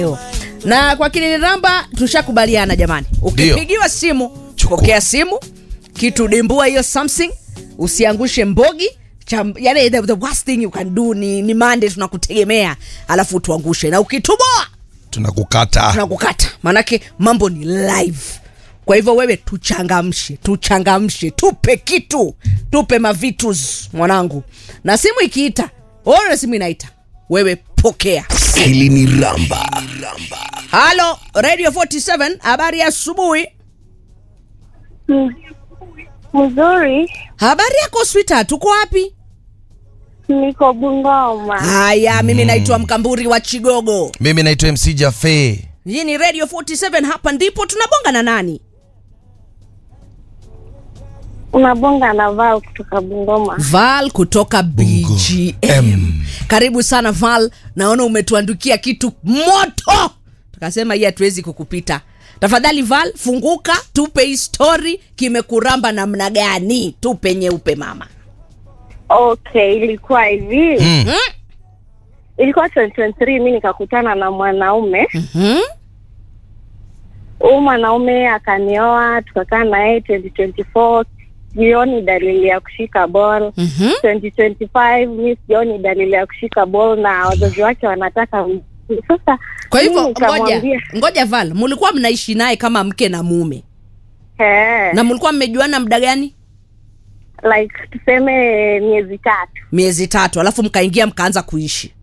na kwa kiniramba tushakubaliana jamani ukipigiwa simu Chukua. pokea simu kitu dimbua hiyo something usiangushe mbogi Cham, yani the, the worst thing you can do ni, ni mande tunakutegemea alafu tuangushe na ukituboa tunakukata tunakukata maanake mambo ni live kwa hivyo wewe tuchangamshe tuchangamshe tupe kitu tupe mavitus mwanangu na simu ikiita ona simu inaita wewe pokea hili ni ramba halo radio 47 habari ya asubuhi M- Mzuri, habari yako swita tuko wapi niko Bungoma. haya mimi naitwa mkamburi wa chigogo mimi naitwa mc jafe hii ni radio 47 hapa ndipo tunabonga na nani Unabonga na Val kutoka Bungoma. val kutoka bgm M. karibu sana val naona umetuandukia kitu moto tukasema hii hatuwezi kukupita tafadhali val funguka tupe hii story kimekuramba namna gani tupe nyeupe mama Okay, ilikuwa hivi Mm. hmm? ilikuwa 2023 mi nikakutana na mwanaume Hmm? huyu mwanaume akanioa tukakaa na yeye 2024 sioni dalili ya kushika ball Mhm. 2025 mi sioni dalili ya kushika ball na wazazi wake wanataka m- sasa kwa mi hivyo ngoja nikamwambia, ngoja val mulikuwa mnaishi naye kama mke na mume eh, na mlikuwa mmejuana muda gani like tuseme miezi tatu miezi tatu alafu mkaingia mkaanza kuishi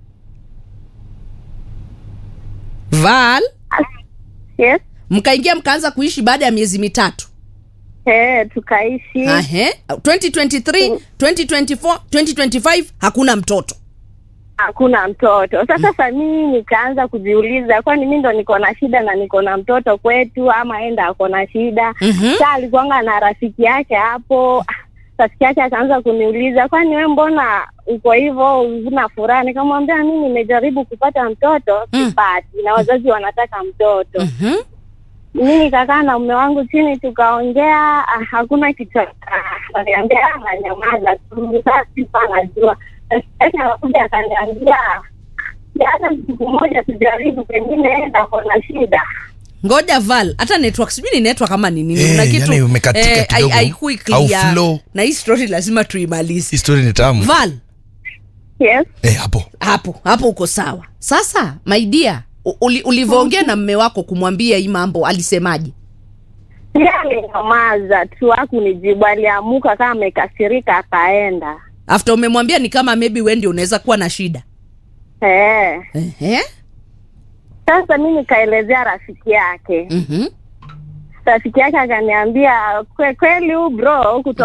val yes mkaingia mkaanza kuishi baada ya miezi mitatu eh, tukaishi Ahe. 2023 2024 2025 hakuna mtoto hakuna mtoto sasa sa mii nikaanza kujiuliza kwani mi ndo niko na shida na niko na mtoto kwetu ama enda ako na shida Mhm. sa alikuanga na rafiki yake hapo Ah, rafiki yake akaanza kuniuliza kwani we mbona uko hivyo una furaha nikamwambia mi nimejaribu kupata mtoto Mm. sipati na wazazi wanataka mtoto Mhm. mi nikakaa na mume wangu chini tukaongea ah, hakuna kitu akaniambia nanyamaza tu sasa sipa najua sasa anakuja akaniambia hata siku moja tujaribu pengine enda kona shida ngoja val hata network sijui ni network kama ni nini Eh, Kuna kitu yani umekatika hai- kidogo. haikui Au clear. flow. na hii story lazima tuimalize histori ni tamu val yes eh, hapo hapo hapo uko sawa sasa maidia uli, ulivyoongea na mme wako kumwambia hii mambo alisemaje pia alinyamaza tu hakunijibu aliamuka kama amekasirika akaenda after umemwambia ni kama maybe we ndio unaweza kuwa na shida eh Ehe. sasa mi nikaelezea rafiki yake Mhm. rafiki yake akaniambia "Kwe- kweli huu bro kuto